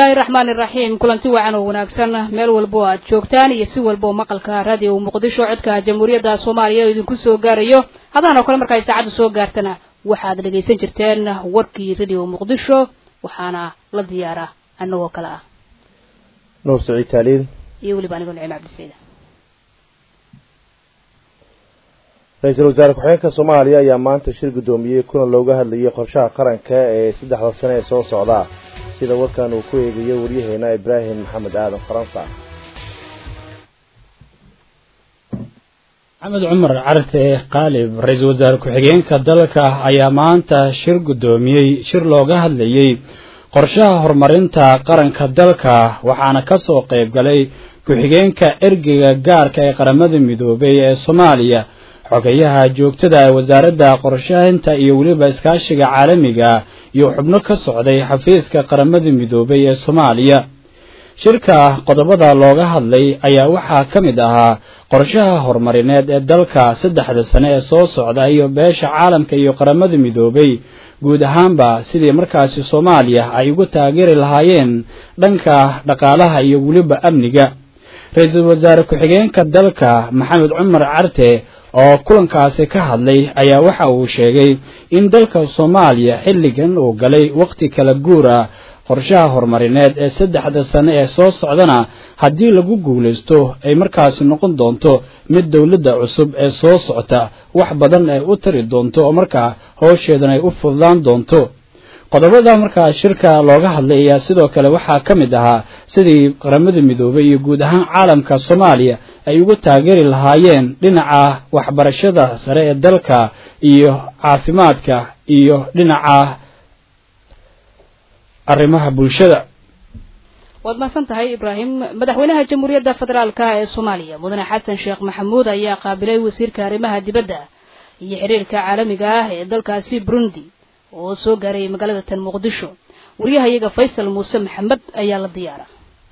bismillaahi raxmaani iraxiim kulanti wacan oo wanaagsan meel walbo aad joogtaan iyo si walbao maqalka raadiyo muqdisho codka jamhuuriyadda soomaaliya oo idinku soo gaarayo haddaan oo kale markaa saacaddu soo gaartana waxaad dhegaysan jirteen warkii radio muqdisho waxaana la diyaara anagoo kale ah nuur saciid taaliid iyo weliba anigoo nicim cabdisayda ra-iisul wasaare ku-xigeenka soomaaliya ayaa maanta shir guddoomiyey kuna looga hadlayay qorshaha qaranka ee saddexda sane ee soo socda sida warkan uu ku eegayo waryaheena ibraahim maxamed aadan faransa maxamed cumar carte qaalib ra-iisul wasaare ku-xigeenka dalka ayaa maanta shir guddoomiyey shir looga hadlayey qorshaha horumarinta qaranka dalka waxaana ka soo qayb galay ku-xigeenka ergeyga gaarka ee qaramada midoobay ee soomaaliya xogeyaha joogtada ee wasaaradda qorshahinta iyo weliba iskaashiga caalamiga iyo xubno ka socday xafiiska qaramada midoobay ee soomaaliya shirka qodobada looga hadlay ayaa waxaa ka mid ahaa qorshaha horumarineed ee dalka saddexda sane ee soo socda iyo beesha caalamka iyo qaramada midoobay guud ahaanba sidii markaasi soomaaliya ay ugu taageeri lahaayeen dhanka dhaqaalaha iyo weliba amniga ra-iisul wasaare ku-xigeenka dalka maxamed cumar carte oo kulankaasi ka hadlay ayaa waxa uu sheegay in dalka soomaaliya xilligan uu galay wakhti kala guura qorshaha horumarineed ee saddexda sane ee soo socdana haddii lagu guulaysto ay markaasi noqon doonto mid dowladda cusub ee soo socota wax badan ay u tari doonto oo markaa howsheedan ay u fududaan doonto qodobada markaa shirka looga hadlay ayaa sidoo kale waxaa ka mid ahaa sidii qaramada midoobay iyo guud ahaan caalamka soomaaliya ay ugu taageeri lahaayeen dhinaca waxbarashada sare ee dalka iyo caafimaadka iyo dhinaca arrimaha bulshada waad mahadsan tahay ibraahim madaxweynaha jamhuuriyadda federaalka ee soomaaliya mudane xasan sheekh maxamuud ayaa qaabilay wasiirka arrimaha dibadda iyo xiriirka caalamiga ah ee dalkaasi burundi oo soo gaaray magaalada tan muqdisho wariyahayaga faysal muuse maxamed ayaa la diyaara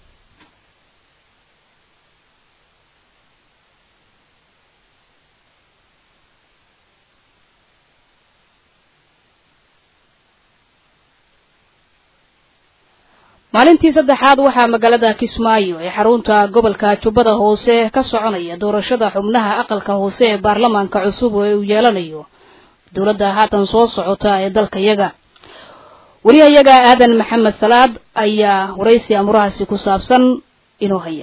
maalintii saddexaad waxaa magaalada kismaayo ee xarunta gobolka jubbada hoose ka soconaya doorashada xubnaha aqalka hoose ee baarlamaanka cusub oo uu yeelanayo dowladda haatan soo socota ee dalkayaga wariyahayaga aadan maxamed salaad ayaa waraysi amurahaasi ku saabsan inoo haya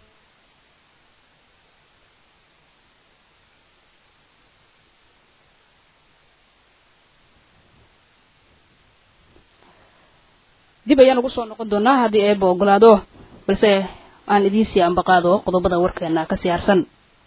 dib ayaan ugu soo noqon doonaa haddii eeba ogolaado balse aan idiinsii ambaqaado qodobada warkeena ka siyaarsan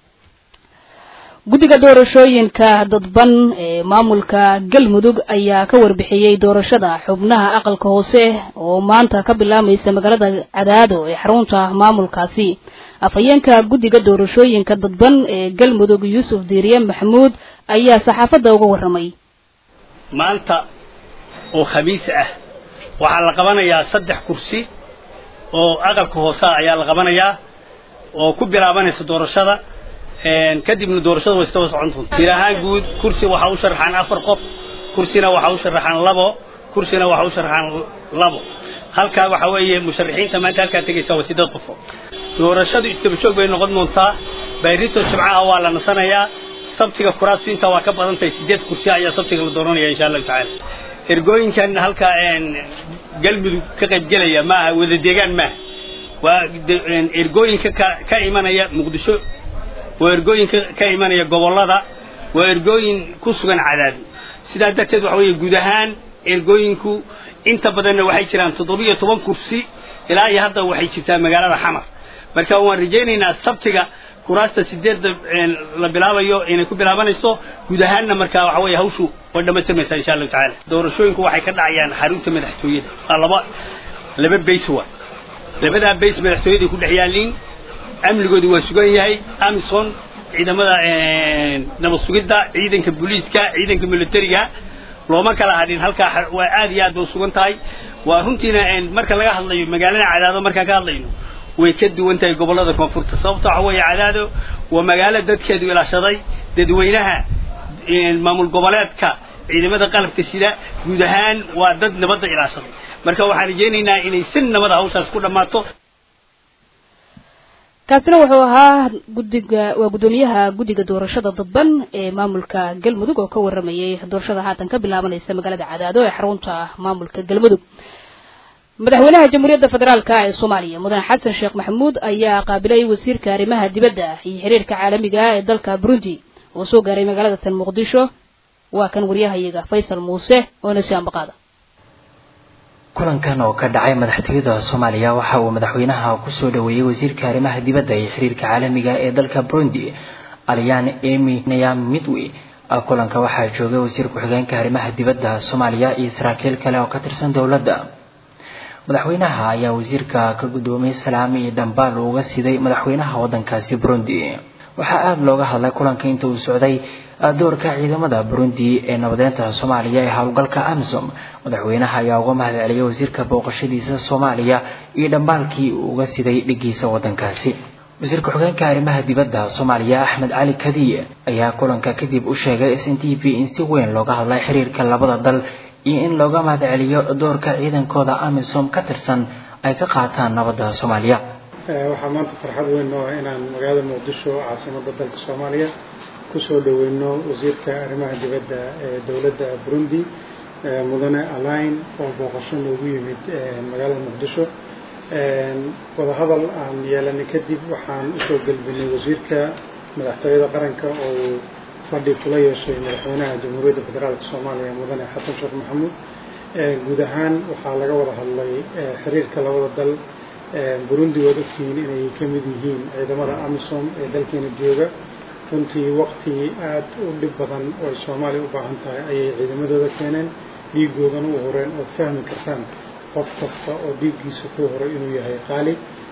guddiga doorashooyinka dadban ee maamulka galmudug ayaa ka warbixiyey doorashada xubnaha aqalka hoose oo maanta ka bilaamaysa magaalada cadaado ee xarunta maamulkaasi afhayeenka guddiga doorashooyinka dadban ee galmudug yuusuf diiriye maxamuud ayaa saxaafadda uga warramay maanta oo khamiis ah waxaa la qabanayaa saddex kursi oo aqalka hoosea ayaa la qabanayaa oo ku bilaabanaysa doorashada kadibna doorashada way istaba socon doonta tir ahaan guud kursi waxaa u sharaxaan afar qof kursina waxaa u sharaxaan labo kursina waxaa u sharaxaan labo halkaa waxaa weeye musharaxiinta maanta halkaa tegaysa waa sideed qofo doorashadu istaba joog bay noqon doontaa bayrito jimcaha waa la nasanayaa sabtiga kuraastu intaa waa ka badan tahay sideed kursi ayaa sabtiga la dooranaya insha allahu tacaala ergooyinkan halkaa galmudug ka qaybgelaya maaha wada deegaan maaha waa ergooyinka ka imanaya muqdisho waa ergooyin ka imanaya gobollada waa ergooyin ku sugan cadaado sidaa darteed waxa weeye guud ahaan ergooyinku inta badanna waxay jiraan toddobiyo toban kursi ilaa iyo hadda waxay jirtaa magaalada xamar marka waan rajaynaynaa sabtiga kuraasta sideedda la bilaabayo inay ku bilaabanayso guud ahaanna markaa waxa weeye hawshu way dhammaytirmaysaa insha allahu tacaala doorashooyinku waxay ka dhacayaan xarunta madaxtooyada waa laba laba bays waa labadaa bays madaxtooyaday ku dhex yaalliin amnigoodu waa sugan yahay amison ciidamada nabad sugidda ciidanka booliiska ciidanka militariga looma kala hadhin halkaa waa aad iyo aad ba u sugan tahay waa runtiina marka laga hadlayo magaalada cadaado markaan ka hadlayno way ka duwan tahay gobollada koonfurta sababta waxa weeye cadaado waa magaalo dadkeedu ilaashaday dadweynaha maamul goboleedka ciidamada qalabka sida guud ahaan waa dad nabadda ilaashaday marka waxaan rajaynaynaa inay si nabada hawshaas ku dhammaato kaasina wuxuu ahaa guddiga waa guddoomiyaha guddiga doorashada dadban ee maamulka galmudug oo ka waramayay doorashada haatan ka bilaabanaysa magaalada cadaado ee xarunta maamulka galmudug madaxweynaha jamhuuriyadda federaalka ee soomaaliya mudane xasan sheekh maxamuud ayaa qaabilay wasiirka arrimaha dibadda iyo xiriirka caalamiga ee dalka burundi oo soo gaaray magaalada tan muqdisho waa kan waryahayaga faysal muuse oo ina sii ambaqaada kulankan oo ka dhacay madaxtooyada soomaaliya waxa uu madaxweynaha kusoo dhaweeyey wasiirka arrimaha dibadda iyo xiriirka caalamiga ee dalka burundi alyaan emy nayam midwey kulanka waxaa joogay wasiir ku-xigeenka arrimaha dibadda soomaaliya iyo saraakiil kale oo ka tirsan dowladda madaxweynaha ayaa wasiirka ka guddoomiyey salaami iyo dhambaal uga siday madaxweynaha waddankaasi burundi waxaa aada looga hadlay kulanka inta uu socday doorka ciidamada burundi ee nabadeynta soomaaliya ee howlgalka amisom madaxweynaha ayaa uga mahad celiyay wasiirka booqashadiisa soomaaliya iyo dhambaalkii uu uga siday dhigiisa waddankaasi wasiir ku-xigeenka arrimaha dibadda soomaaliya axmed cali kadiye ayaa kulanka kadib u sheegay s n t v in si weyn looga hadlay xiriirka labada dal iyo in looga mahad celiyo doorka ciidankooda amisom ka tirsan ay ka qaataan nabadda soomaaliya waxaa maanta farxad weyn oo inaan magaalada muqdisho caasimadda dalka soomaaliya kusoo dhaweyno wasiirka arrimaha dibadda ee dowladda burundi mudane alain oo booqasho noogu yimid magaalada muqdisho wadahadal aan yeelanay kadib waxaan usoo gelbinay wasiirka madaxtooyada qaranka oo uu fadhi kula yeeshay madaxweynaha jamhuuriyadda federaalka soomaaliya mudane xasan sheekh maxamuud guud ahaan waxaa laga wada hadlay xiriirka labada dal burundi waad ogtihiin inay ka mid yihiin ciidamada amisom ee dalkeena jooga runtii waqti aada u dhib badan oo ay soomaaliya u baahan tahay ayay ciidamadooda keeneen dhiigoodana u horeen ood fahmi kartaan qof kasta oo dhiiggiisa ku horay inuu yahay qaali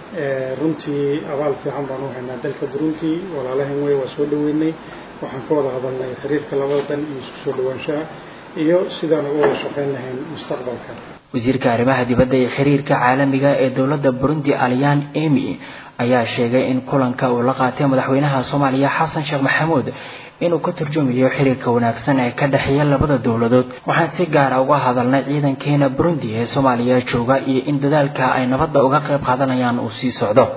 runtii abaal fiican baan u haynaa dalka burundi walaalahan wey waa soo dhaweynay waxaan ka wada hadalnay xiriirka labada dan iyo isku soo dhawaanshaha iyo sidaan uga wada shaqayn lahayn mustaqbalka wasiirka arrimaha dibadda iyo xiriirka caalamiga ee dowladda burundi alyaan emy ayaa sheegay in kulanka uu la qaatay madaxweynaha soomaaliya xasan sheekh maxamuud inuu ka turjumayo xiriirka wanaagsan ee ka dhexeeya labada dowladood waxaan si gaara uga hadalnay ciidankeena burundi ee soomaaliya jooga iyo in dadaalka ay nabadda uga qayb qaadanayaan uu sii socdo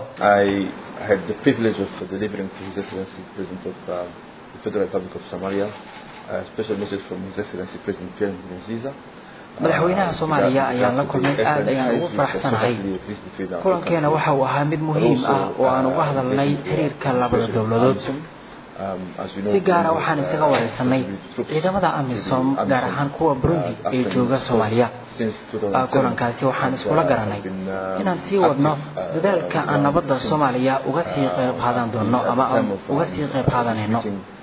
madaxweynaha soomaaliya ayaan la kulmay aada ayaan ugu faraxsanahay kulankeena waxa uu ahaa mid muhiim ah oo aan uga hadalnay xiriirka labada dowladood si gaara waxaan isaga wareysanay ciidamada amisom gaar ahaan kuwa burundi ee jooga soomaaliya kulankaasi waxaan iskula garanay inaan sii wadno dadaalka aan nabadda soomaaliya uga sii qayb qaadan doono ama aan uga sii qayb qaadanayno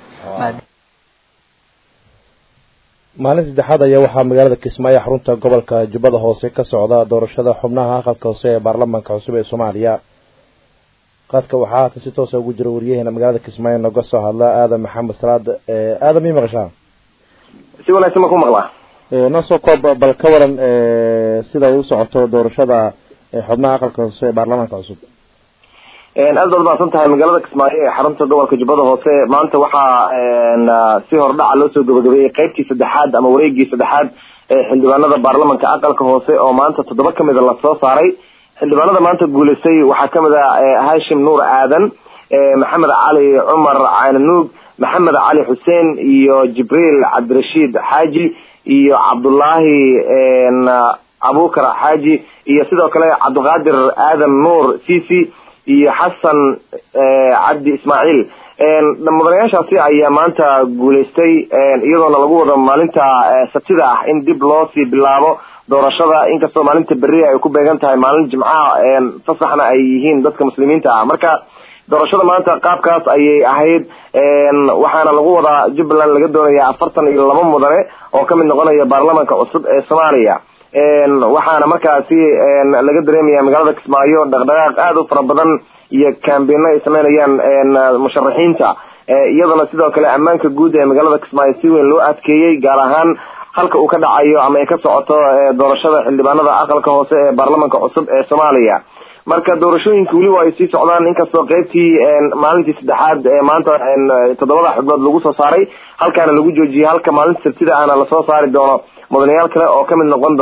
maalin saddexaad ayaa waxaa magaalada kismaayo xarunta gobolka jubbada hoose ka socda doorashada xubnaha aqalka hoose ee baarlamaanka cusub ee soomaaliya qadka waxaa haatan si toosa ugu jira waryaheena magaalada kismaayo noga soo hadla aadan maxamed salaad aadan ii maqashaa si wanaagsan ma ku maqlaa noo soo koob bal ka waran sida ay u socoto doorashada xubnaha aqalka hoose ee baarlamaanka cusub aad baad mahadsan tahay magaalada kismaayo ee xarunta gobolka jubbada hoose maanta waxaa si hordhaca loo soo gabagabeeyey qeybtii saddexaad ama wareegii saddexaad ee xildhibaanada baarlamanka aqalka hoose oo maanta toddoba kamida lasoo saaray xildhibaanada maanta guuleystay waxaa kamid ah hashim nuur aadan maxamed cali cumar cananuug maxamed cali xuseen iyo jibriil cabdirashiid xaaji iyo cabdullaahi abukar xaaji iyo sidoo kale cabdiqaadir aadan nuur cici iyo xasan cabdi ismaaciil mudanayaashaasi ayaa maanta guuleystay iyadoona lagu wado maalinta sabtida ah in dib loo sii bilaabo doorashada inkastoo maalinta beriya ay ku beegan tahay maalin jimcaha fasaxna ay yihiin dadka muslimiinta ah marka doorashada maanta qaabkaas ayay ahayd waxaana lagu wadaa jubbaland laga doonaya afartan iyo laba mudane oo kamid noqonaya baarlamanka cusub ee soomaaliya waxaana markaasi laga dareemaya magaalada kismaayo dhaqdhaqaaq aada u fara badan iyo cambeino ay sameynayaan musharaxiinta iyadana sidoo kale ammaanka guud ee magaalada kismaayo si weyn loo adkeeyey gaar ahaan halka uu ka dhacayo ama ay ka socoto doorashada xildhibaanada aqalka hoose ee baarlamanka cusub ee soomaaliya marka doorashooyinka weliba ay sii socdaan inkastoo qeybtii maalintii saddexaad ee maanta toddobada xubnood lagu soo saaray halkaana lagu joojiyey halka maalinta sabtida ahna lasoo saari doono mudanayaal kale oo kamid noqon doona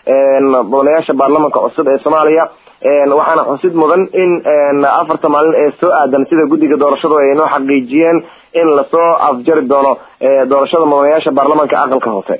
mudanayaasha baarlamanka cusub ee soomaaliya waxaana xusid mudan in afarta maalin ee soo aadan sida guddiga doorashadu ay noo xaqiijiyeen in lasoo afjari doono doorashada mudanayaasha baarlamanka aqalka hoose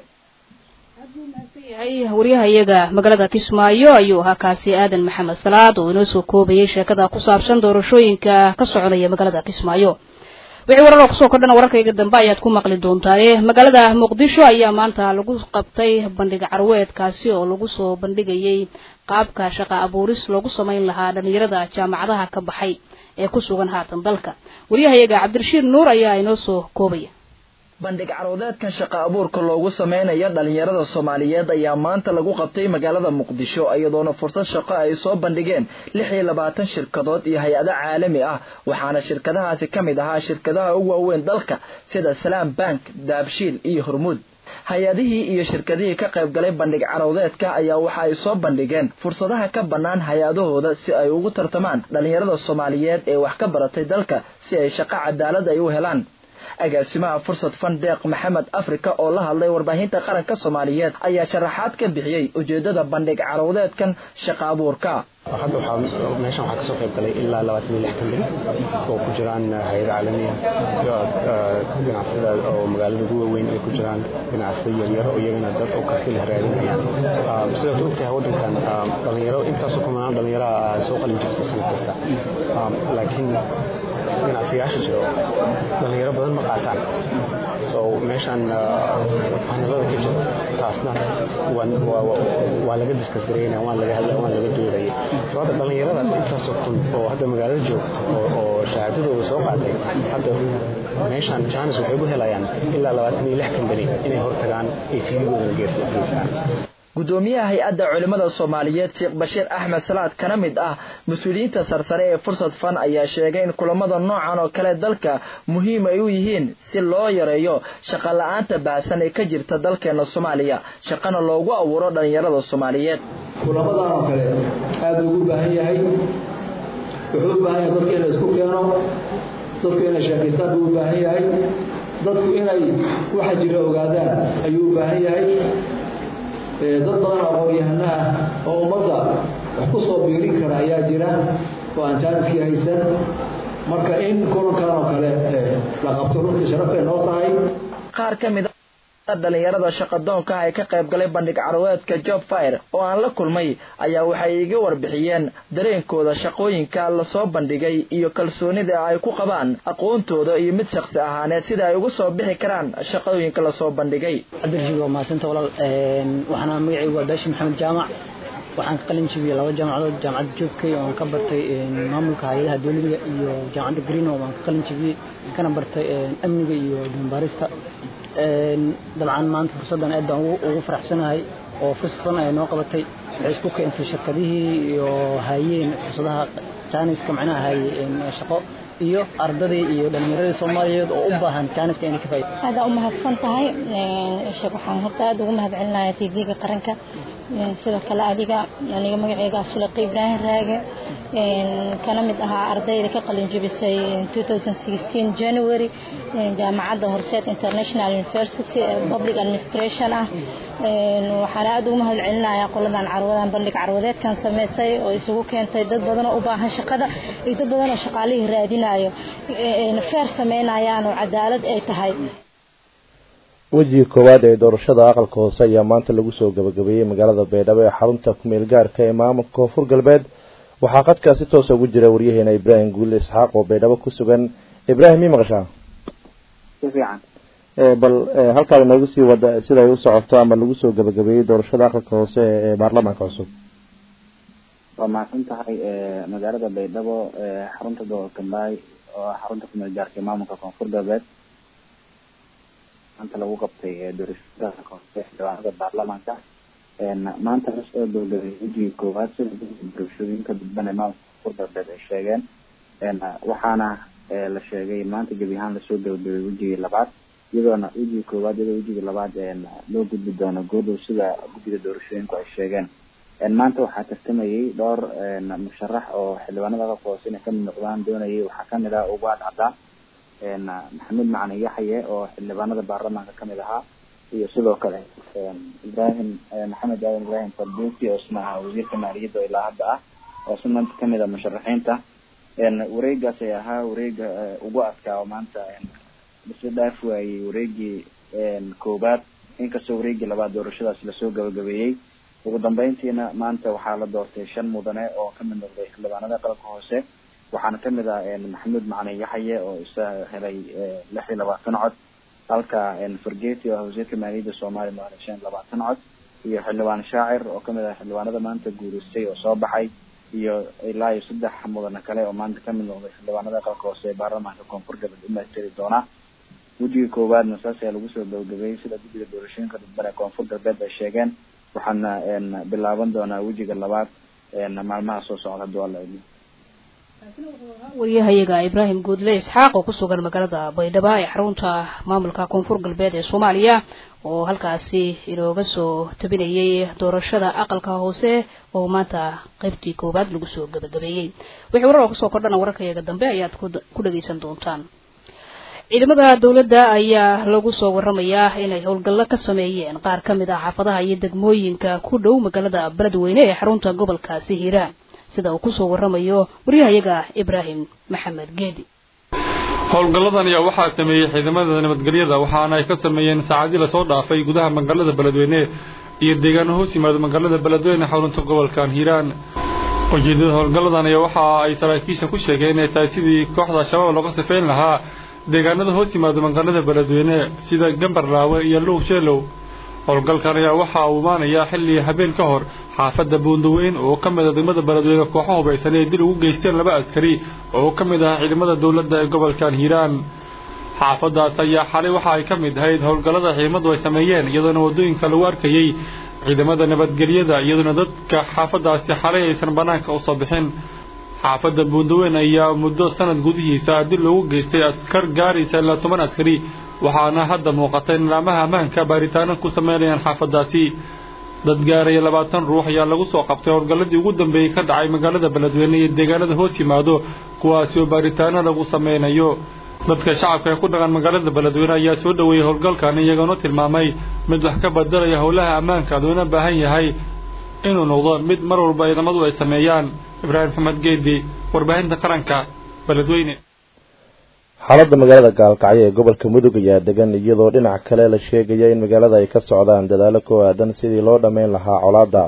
yahay waryaha iyaga magaalada kismaayo ayuu ahaa kaasi aadan maxamed salaad oo inoo soo koobayay sheekada ku saabsan doorashooyinka ka soconaya magaalada kismaayo wixii warar oo kusoo kordhana wararkayga dambe ayaad ku maqli doontaa magaalada muqdisho ayaa maanta lagu qabtay bandhig carweedkaasi oo lagu soo bandhigayay qaabka shaqa abuuris loogu samayn lahaa dhalinyarada jaamacadaha ka baxay ee ku sugan haatan dalka waryahayaga cabdirashiid nuur ayaa inoo soo koobaya bandhig caroodeedkan shaqa abuurka loogu sameynayo dhalinyarada soomaaliyeed ayaa maanta lagu qabtay magaalada muqdisho iyadoona fursad shaqo ay soo bandhigeen lix iyo labaatan shirkadood iyo hay-ado caalami ah waxaana shirkadahaasi ka mid ahaa shirkadaha ugu waaweyn dalka sida salaam bank daabshiil iyo hormuud hay-adihii iyo shirkadihii ka qayb galay bandhig carowdeedka ayaa waxa ay soo bandhigeen fursadaha ka bannaan hay-adahooda si ay ugu tartamaan dhalinyarada soomaaliyeed ee wax ka baratay dalka si ay shaqo cadaalad ay u helaan agaasimaha fursad fandeeq maxamed africa oo la hadlay warbaahinta qaranka soomaaliyeed ayaa sharaxaad ka bixiyey ujeedada bandhig carowdeedkan shaqa abuurka hadda waxaa meeshan waxaa kasoo qayb galay ilaa labaatan iyo lix kambani oo ku jiraan hay-ada caalamiya iyo ganacsada oo magaalada ugu waaweyn ay ku jiraan ganacsada yaryar oo iyagana dad oo karti leh raadinayaan sidaad ogtahay waddankan dhalinyaro intaasoo kumanaan dhalinyaraha soo qalin jabsa sanad kasta laakiin ganacsiyaasha jiro dhalinyaro badan ma qaataan so meeshan hanalada ka jiro taasna waa laga diskas gareynaya waan laga hadlaya waan laga doodaya so hadda dhalinyaradaas intaasoo kun oo hadda magaalada joogta oo shahaadadooda soo qaatay hadda meeshan janis waxay ku helayaan ilaa labaatan iyo lix kambani inay hortagaan ay siigooda geystaan gudoomiyaha hay-adda culimmada soomaaliyeed sheekh bashiir axmed salaad kana mid ah mas-uuliyiinta sarsare ee fursad fan ayaa sheegay in kulamada noocan oo kale dalka muhiim ay u yihiin si loo yareeyo shaqa la-aanta baahsan ee ka jirta dalkeena soomaaliya shaqana loogu abuuro dhalinyarada soomaaliyeed kulamadan oo kale aada ugu baahan yahay wuxuu u baahan yahay dadka in la isku keeno dadku inay sheekaystaan buu u baahan yahay dadku inay waxa jira ogaadaan ayuu u baahan yahay dad badan oo aqoon-yahano ah oo ummadda wax ku soo biirin kara ayaa jira oo aan jaaniskii haysan marka in kulankan oo kale la qabto runtii sharafay noo tahay qaar ka mid a dhalinyarada shaqadoonka ah ee ka qayb galay bandhig carweedka job fire oo aan la kulmay ayaa waxay iga warbixiyeen dareenkooda shaqooyinka lasoo bandhigay iyo kalsoonida ay ku qabaan aqoontooda iyo mid shaqsi ahaaneed sida ay ugu soo bixi karaan shaqooyinka lasoo bandhigay cabdirashiid waa mahadsanta walaal waxaana magacaygu waa baashi maxamed jaamac waxaan ka qalin jibiyey laba jaamacadood jaamacadda joogkay oo aan ka bartay maamulka hay-adaha dowladiga iyo jaamacadda green oo aan ka qalin jibiyey kana bartay amniga iyo dambaarista dabcan maanta fursaddan aad baan ugu faraxsanahay oo fursad ay noo qabatay waxay isku keentay shirkadihii iyo hayeen fursadaha jaaniska macnaha haye shaqo iyo ardadii iyo dhalinyaradii soomaaliyeed oo u baahan jaaniska inay ka faa'ido aada u mahadsan tahay sheekh waxaan horta aada ugu mahad celinayaa t v-ga qaranka sidoo kale adiga aniga magaceyga sulaqi ibraahim raage kana mid ahaa ardayda ka qalin jebisay january jaamacadda horseed international university public administration ah waxaana aada ugu mahad celinayaa qoladan carwadan bandhig carwadeedkan sameysay oo isugu keentay dad badan oo u baahan shaqada iyo dad badan oo shaqaalihii raadinayo feer sameynayaan oo cadaalad ay tahay wejiga koowaad ee doorashada aqalka hoose ayaa maanta lagu soo gabagabeeyey magaalada baydhabo ee xarunta kumeel gaarka ee maamulka koonfur galbeed waxaa qadkaa si toosa ugu jira waryaheena ibraahim guule isxaaq oo baydhabo ku sugan ibraahim mii maqashaa bal halkaad inoogu sii wada siday u socoto ama lagu soo gabagabeeyey doorashada aqalka hoose ee baarlamaanka cusub waa mahadsan tahay magaalada baydhabo xarunta gobolka mbaay oo xarunta kumeel gaarka ee maamulka koonfur galbeed maanta lagu qabtay doorashada hoose xildhibaanada baarlamaanka maanta lasoo gabagabeeyey wejigii koowaad sida doorashooyinka dadban ee maamulka koonfur galbeed ay sheegeen waxaana la sheegay maanta gebi ahaan lasoo gabagabeeyey wejigii labaad iyadoona wejigii koowaad iyadoo wejigii labaad loo gudbi doono goodhow sida guddiga doorashooyinku ay sheegeen maanta waxaa tartamayay dhowr musharax oo xildhibaanada aqalka hoose inay kamid noqdaan doonayay waxaa kamid ah ugaad cadaan maxamed macali yaxye oo xildhibaanada baarlamaanka kamid ahaa iyo sidoo kale ibrahim maxamed aadan ibrahim farduuki oo isna ahaa wasiirka maaliyadda oo ilaa hadda ah oo si maanta kamid a musharaxiinta wareegaas ay ahaa wareega ugu adkaa oo maanta isla dhaaf waayey wareegii koobaad inkastoo wareegii labaad doorashadaas lasoo gabagabeeyey ugu dambeyntiina maanta waxaa la doortay shan mudane oo kamid noqday xildhibaanada qalabka hoose waxaana kamid ah maxamuud macalin yaxye oo isa helay lix iyo labaatan cod halka fargeti oo ah wasiirka maaliyadda soomaaliya mu helay shan iyo labaatan cod iyo xildhibaan shaacir oo kamid ah xildhibaanada maanta guureystay oo soo baxay iyo ilaa iyo saddex mudane kale oo maanta kamid noqday xildhibaanada qalabka hoose ee baarlamaanka koonfur galbeed umaastiri doona guddiga koowaadna saas ayaa lagu soo gabagabeeyey sida guddiga doorashooyinka dadban ee koonfur galbeed ay sheegeen waxaana bilaaban doonaa wejiga labaad maalmaha soo socda hadii waa la idmo wariyahayaga ibraahim guudle isxaaq oo kusugan magaalada baydhabo ee xarunta maamulka koonfur galbeed ee soomaaliya oo halkaasi inooga soo tabinayay doorashada aqalka hoose oo maanta qaybtii koowaad lagu soo gabagabeeyey wixii warar oo kusoo kordhana wararkayaga dambe ayaad ku dhageysan doontaan ciidamada dowladda ayaa lagu soo waramayaa inay howlgallo ka sameeyeen qaar ka mid ah xaafadaha iyo degmooyinka ku dhow magaalada beledweyne ee xarunta gobolkaasi hiiraan sida uu kusoo waramayo waryahayaga ibraahim maxamed geedi howlgalladan ayaa waxaa sameeyey ciidamada nabadgelyada waxaana ay ka sameeyeen saacadii lasoo dhaafay gudaha magaalada beledweyne iyo deegaano hoos yimaado magaalada beledweyne xarunta gobolkan hiiraan ujeedada howlgalladan ayaa waxa ay saraakiisha ku sheegeen inay tahay sidii kooxda shabaab looga sifeyn lahaa deegaanada hoos yimaado magaalada beledweyne sida gambarlaawe iyo luuq sheelow howlgalkan ayaa waxa uu imaanayaa xilli habeen ka hor xaafadda buundaweyn oo ka mid a degmada beledweyne kooxo hubaysan ee dil ugu geysteen laba askari oo ka mid ah ciidamada dowladda ee gobolkan hiiraan xaafadaas ayaa xalay waxa ay ka mid ahayd howlgallada ciidamadu ay sameeyeen iyadoona waddooyinka lagu arkayey ciidamada nabadgelyada iyadoona dadka xaafadaasi xalay aysan bannaanka usoo bixin xaafadda buundaweyn ayaa muddo sanad gudihiisa dil loogu geystay askar gaaraysa ilaa toban askari waxaana hadda muuqata in laamaha ammaanka baaritaano ku sameynayaan xaafadaasi dad gaaraya labaatan ruux ayaa lagu soo qabtay howlgalladii ugu dambeeyey ka dhacay magaalada beledweyne iyo deegaanada hoos yimaado kuwaasi oo baaritaano lagu sameynayo dadka shacabka ee ku dhaqan magaalada beledweyne ayaa soo dhoweeyey howlgalkan iyagoona tilmaamay mid wax ka bedelaya howlaha ammaanka loona baahan yahay inuu noqdo mid mar walba ciidamadu ay sameeyaan ibraahim maxamed geedi warbaahinta qaranka beledweyne xaaladda magaalada gaalkacyo ee gobolka mudug ayaa degan iyadoo dhinac kale la sheegaya in magaalada ay ka socdaan dadaalo ku aadan sidii loo dhammayn lahaa colaadda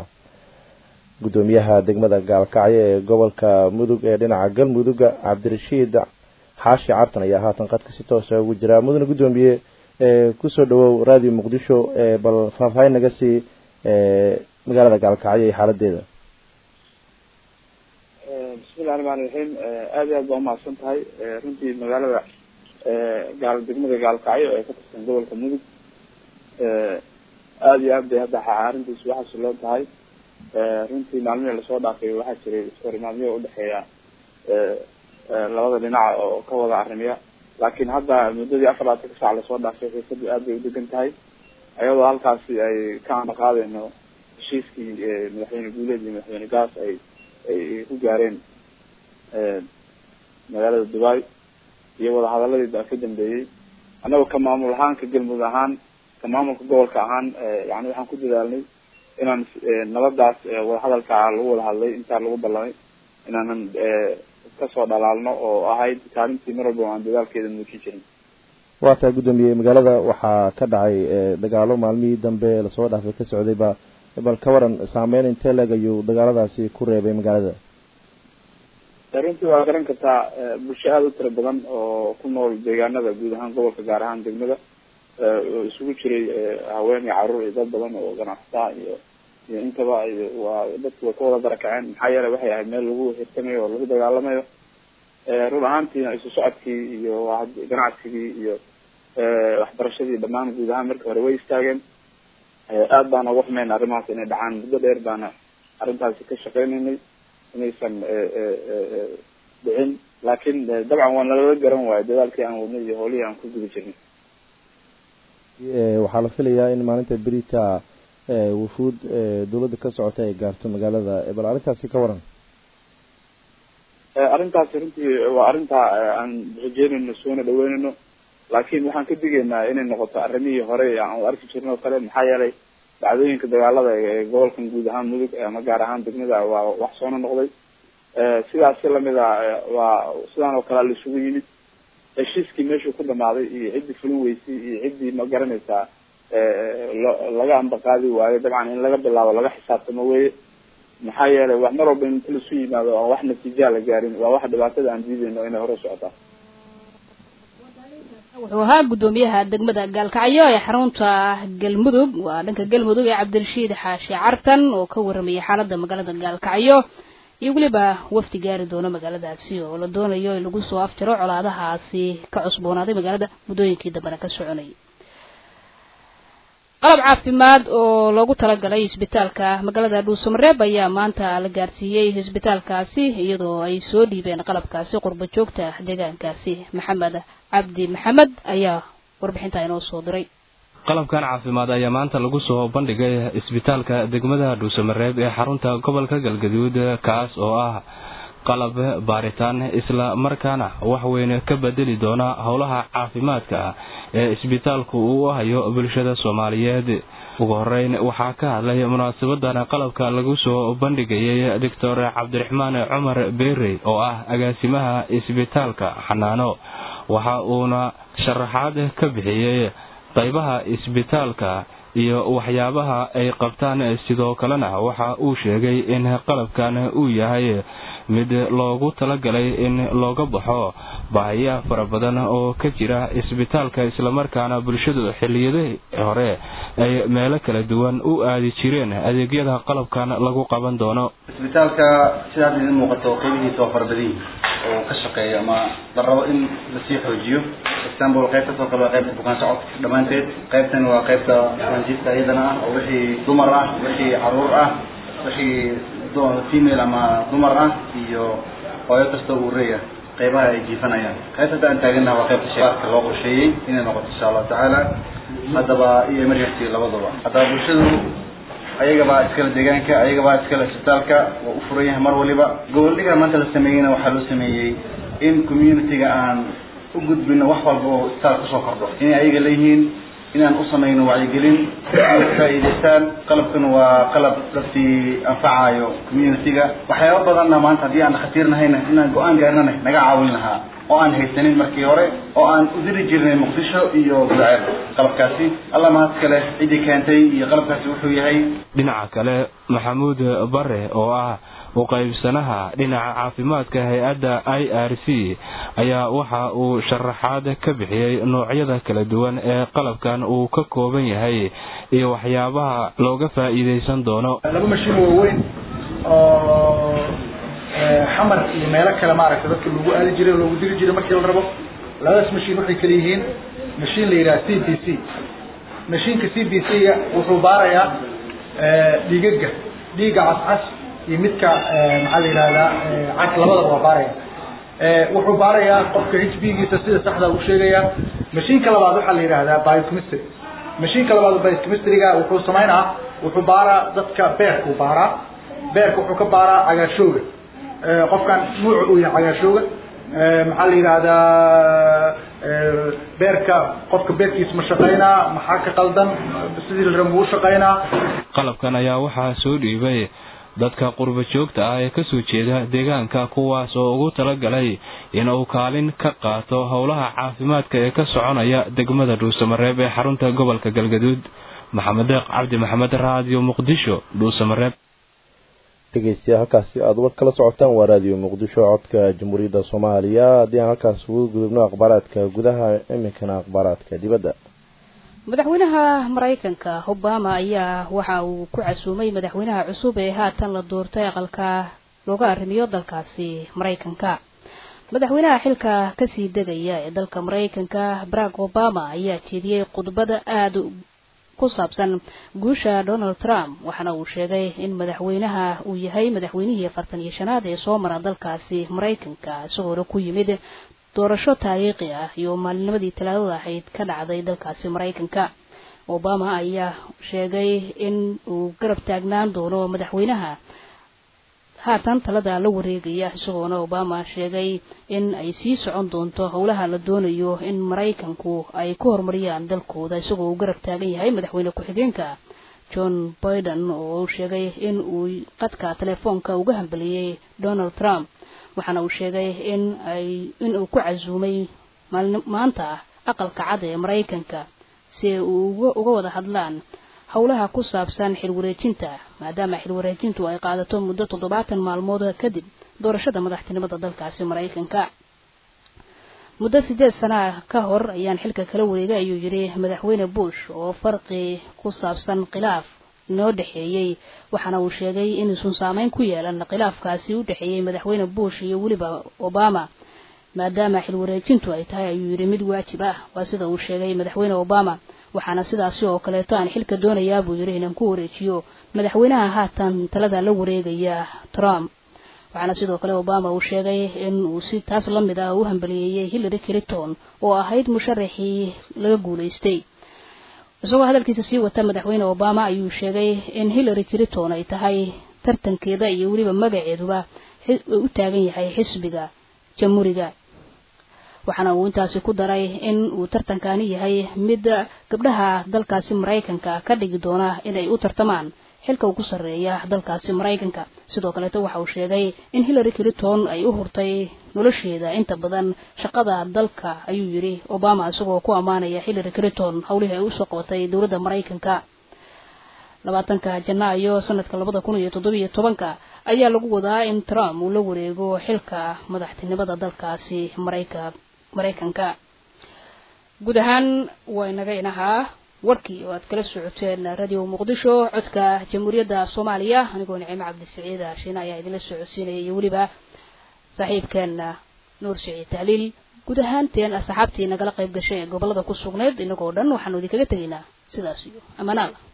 guddoomiyaha degmada gaalkacyo ee gobolka mudug ee dhinaca galmuduga cabdirashiid xaashi cartan ayaa haatan qadka si toosa ugu jira mudane guddoomiye kusoo dhawow raadiyo muqdisho bal faahfaahin naga sii magaalada gaalkacyo iyo xaaladeeda bismillahi raxmaan raxiim aad iyo aad baa umahadsan tahay runtii magaalada gaal degmada gaalkacyo ee ka tirsan gobolka mudug aada iyo aad bay hadda arrintiisu waxaasi loo tahay runtii maalmihii lasoo dhaafay waxaa jiray iskahorimaadyo udhexeeya labada dhinaca oo ka wada arrimiya laakiin hadda muddadii afar laatanka saac lasoo dhaafay xiisadu aad bay udegan tahay ayadoo halkaasi ay ka ana qaadeyno heshiiskii madaxweyne guuleed iyo madaxweyne gaas ay ay ku gaareen magaalada dubai iyo wadahadaladii da ka dambeeyey annagoo ka maamul ahaan ka galmudug ahaan ka maamulka gobolka ahaan yani waxaan ku dadaalnay inaan nabadaas wadahadalka lagu wada hadlay intaa lagu ballamay inaanan kasoo dhalaalno oo ahayd kaalintii mar walba aan dadaalkeeda muujin jirin waa tahay guddoomiye magaalada waxaa ka dhacay dagaalo maalmihii dambe lasoo dhaafay ka socday ba bal ka waran saameyn intee leeg ayuu dagaaladaasi ku reebay magaalada runtii waa garan kartaa bulsho aada u tira badan oo ku nool deegaanada guud ahaan gobolka gaar ahaan degmada oo isugu jiray haween iyo caruur iyo dad badan oo ganacsataa iyo iyo intaba iyo waa dadku way ka wada barakaceen maxaa yeelay waxay ahayd meel lagu hirtamayo oo lagu dagaalamayo run ahaantiina isu socodkii iyo ganacsigii iyo waxbarashadii dhammaan guud ahaan markii hore way istaageen aad baan uga xumeyn arrimahaas inay dhacaan muddo dheer baana arrintaasi ka shaqeynaynay inaysan dhicin laakiin dabcan waa nalala garan waayo dadaalkii aan wadnay iyo howlihii aan ku guda jirnay waxaa la filayaa in maalinta berita wufuud dawladda ka socota ay gaarto magaalada bal arrintaasi ka waran arrintaasi runtii waa arrinta aan rajeynayno soona dhaweynayno laakiin waxaan ka digaynaa inay noqoto arrimihii hore aan u arki jirnay oo kale maxaa yeelay dhacdooyinka dagaalada ee gobolkan guud ahaan mudug ama gaar ahaan degmada waa wax soona noqday sidaasi lamid a waa sidaan oo kale la isugu yimid heshiiskii meeshuu ku dhamaaday iyo ciddii fulin weysay iyo ciddii ma garanaysaa laga ambaqaadi waayo dabcan in laga bilaabo laga xisaabtamo weye maxaa yeelay wax mar walba inta laisu yimaado aan wax natiijaa la gaarin waa wax dhibaatada aan diidayno inay hore socotaa wuxuu ahaa guddoomiyaha degmada gaalkacyo ee xarunta galmudug waa dhanka galmudug ee cabdirashiid xaashi cartan oo ka waramayay xaaladda magaalada gaalkacyo iyo weliba wafdi gaari doono magaaladaasi oo la doonayo in lagu soo afjaro colaadahaasi ka cusboonaaday magaalada muddooyinkii dambena ka soconayay qalab caafimaad oo loogu talagalay isbitaalka magaalada dhuusamareeb ayaa maanta la gaarsiiyey isbitaalkaasi iyadoo ay soo dhiibeen qalabkaasi qurbo joogta deegaankaasi maxamed cabdi maxamed ayaa warbixintaa inoo soo diray qalabkan caafimaad ayaa maanta lagu soo bandhigay isbitaalka degmada dhuusamareeb ee xarunta gobolka galgaduud kaas oo ah qalab baaritaan isla markaana waxweyn ka bedeli doona howlaha caafimaadka ee isbitaalku uu hayo bulshada soomaaliyeed ugu horeyn waxaa ka hadlay munaasabadan qalabka lagu soo bandhigayay doctor cabdiraxmaan cumar beerey oo ah agaasimaha isbitaalka xanaano waxa uuna sharaxaad ka bixiyey qaybaha isbitaalka iyo waxyaabaha ay qabtaan sidoo kalena waxa uu sheegay in qalabkan uu yahay mid loogu talagalay in looga baxo baahiya fara badan oo ka jira isbitaalka islamarkaana bulshadu xilliyadii hore ay meelo kala duwan u aadi jireen adeegyada qalabkan lagu qaban doono isbitaalka sida hadda idin muuqato qeybihiisa waa farabadiin oo ka shaqeeya ama la rabo in lasii xoojiyo example qaybtasoo kale waa qaybta bukaan socodka dhammaanteed qaybtan waa qaybta bukaanjiifta iyadana ah oo wixii dumar ah wixii caruur ah wixii female ama dumar ah iyo hooyo kasta uu reeya qaybaha ay jiifanayaan qaybta hadda aan taaganaha waa qaybta shaqaadka loo qorsheeyey inay noqoto insha allahu tacaala haddaba iyo emergency labadaba haddaba bulshadu ayagabaa iskale deegaanka ayagabaa iskale isbitaalka waa u furan yahay mar waliba goboldhiga maanta la sameeyeyna waxaa loo sameeyey in community-ga aan u gudbino wax walba oo isbitaal kusoo kordho inay ayaga leeyihiin inaan u samayno wacyigelin inay faa'iidaystaan qalabkan waa qalab dadkii anfacayo community-ga waxyaaba badanna maanta haddii aan dhakhaatiirnahayna inaan go-aan gaarnana naga caawin lahaa oo aan haysanin markii hore oo aan u diri jirnay muqdisho iyo gudaceel qalabkaasi alla mahad kale ciddii keentay iyo qalabkaasi wuxuu yahay dhinaca kale maxamuud bare oo ah u qaybsanaha dhinaca caafimaadka hay-adda i r c ayaa waxa uu sharaxaad ka bixiyey noocyada kala duwan ee qalabkan uu ka kooban yahay iyo waxyaabaha looga faa'iidaysan doono laba mashiin waaweyn oo xamar iyo meelo kale maaragtay dadka lagu aadi jiray oo loogu diri jiray markii la rabo labadaas mashiin waxay kala yihiin mashiin la yidhaha c b c mashiinka c b c-ga wuxuu baarayaa dhiigaga dhiiga cascas iyo midka maxaa la yidhahdaa cas labadaba waa baaraya wuxuu baarayaa qofka h b giisa sida saxda u sheegaya mashiinka labaad waxaa la yidhahdaa biochemistry mashiinka labaad biochemistryga wuxuu samaynaa wuxuu baaraa dadka beerka u baaraa beerka wuxuu ka baaraa cagaarshooga qofkan nuuca uu yahay cagaarshooga maxaa la yidhahdaa beerka qofka beerkiisa ma shaqaynaa maxaa ka qaldan sidii la rabo u shaqaynaa qalabkan ayaa waxaa soo dhiibay dadka qurba joogta ah ee kasoo jeeda deegaanka kuwaas oo ugu talagalay in uu kaalin ka qaato howlaha caafimaadka ee ka soconaya degmada dhuusamareeb ee xarunta gobolka galgaduud maxamed deeq cabdi maxamed raadiyo muqdisho dhuusamareeb dhegeystayaal halkaasi aada war kala socotaan waa raadiyo muqdisho codka jamhuuriyadda soomaaliya haddii aan halkaas ugu gudubno akhbaaraadka gudaha iminkana akhbaaraadka dibadda madaxweynaha maraykanka obama ayaa waxa uu ku casuumay madaxweynaha cusub ee haatan la doortay aqalka looga arrimiyo dalkaasi maraykanka madaxweynaha xilka kasii degaya ee dalka maraykanka barack obama ayaa jeediyey khudbada aada ku saabsan guusha donald trump waxaana uu sheegay in madaxweynaha uu yahay madaxweynihii afartan iyo shanaad ee soo mara dalkaasi maraykanka isagoona ku yimid doorasho taariikhi ah iyo maalinimadii talaadada ahayd ka dhacday dalkaasi maraykanka obama ayaa sheegay in uu garab taagnaan doono madaxweynaha haatan talada la wareegaya isagoona obama sheegay in ay sii socon doonto howlaha la doonayo in maraykanku ay ku horumariyaan dalkooda isagoo uu garab taagan yahay madaxweyne ku-xigeenka john biden oo uu sheegay in uu qadka telefoonka uga hambaliyey donald trump waxaana uu sheegay in ay in uu ku casuumay maanta aqalka cad ee maraykanka si ay uga uga wada hadlaan howlaha ku saabsan xilwareejinta maadaama xilwareejintu ay qaadato muddo toddobaatan maalmood kadib doorashada madaxtinimada dalkaasi maraykanka muddo sideed sana ka hor ayaan xilka kala wareegay ayuu yidhi madaxweyne bush oo farqi ku saabsan khilaaf inoo dhexeeyey waxaana uu sheegay inuusan saameyn ku yeelan khilaafkaasi u dhexeeyey madaxweyne bush iyo weliba obama maadaama xilwareejintu ay tahay ayuu yidhi mid waajib ah waa sida uu sheegay madaxweyne obama waxaana sidaasi oo kaleeto aan xilka doonayaa buu yidhi inaan ku wareejiyo madaxweynaha haatan talada la wareegaya trump waxaana sidoo kale obama uu sheegay in uu si taas la mid ah u hambaliyeeyey hillary clinton oo ahayd musharaxii laga guulaystay isagoo hadalkiisa sii wata madaxweyne obama ayuu sheegay in hillary clinton ay tahay tartankeeda iyo weliba magaceeduba u taagan yahay xisbiga jamhuuriga waxaana uu intaasi ku daray in uu tartankani yahay mid gabdhaha dalkaasi maraykanka ka dhigi doona inay u tartamaan xilka ugu sarreeya dalkaasi maraykanka sidoo kaleeto waxa uu sheegay in hillary clinton ay u hurtay nolosheeda inta badan shaqada dalka ayuu yidhi obama isagoo ku ammaanaya hillary clinton howlihii ay usoo qabatay dowladda maraykanka labaatanka janaayo sanadka labada kun iyo toddobiyo tobanka ayaa lagu wadaa in trump uu la wareego xilka madaxtinimada dalkaasi marayka maraykanka guud ahaan waa inaga inahaa warkii oo aad kala socoteen radio muqdisho codka jamhuuriyadda soomaaliya anigoo nicimo cabdisiciid haashiin ayaa idinla socodsiinaya iyo weliba saaxiibkeena nuur siciid tahliil guud ahaanteen asxaabtii nagala qayb gashay ee gobolada ku sugneyd inagoo dhan waxaanu idinkaga tegaynaa sidaas iyo ammaan alla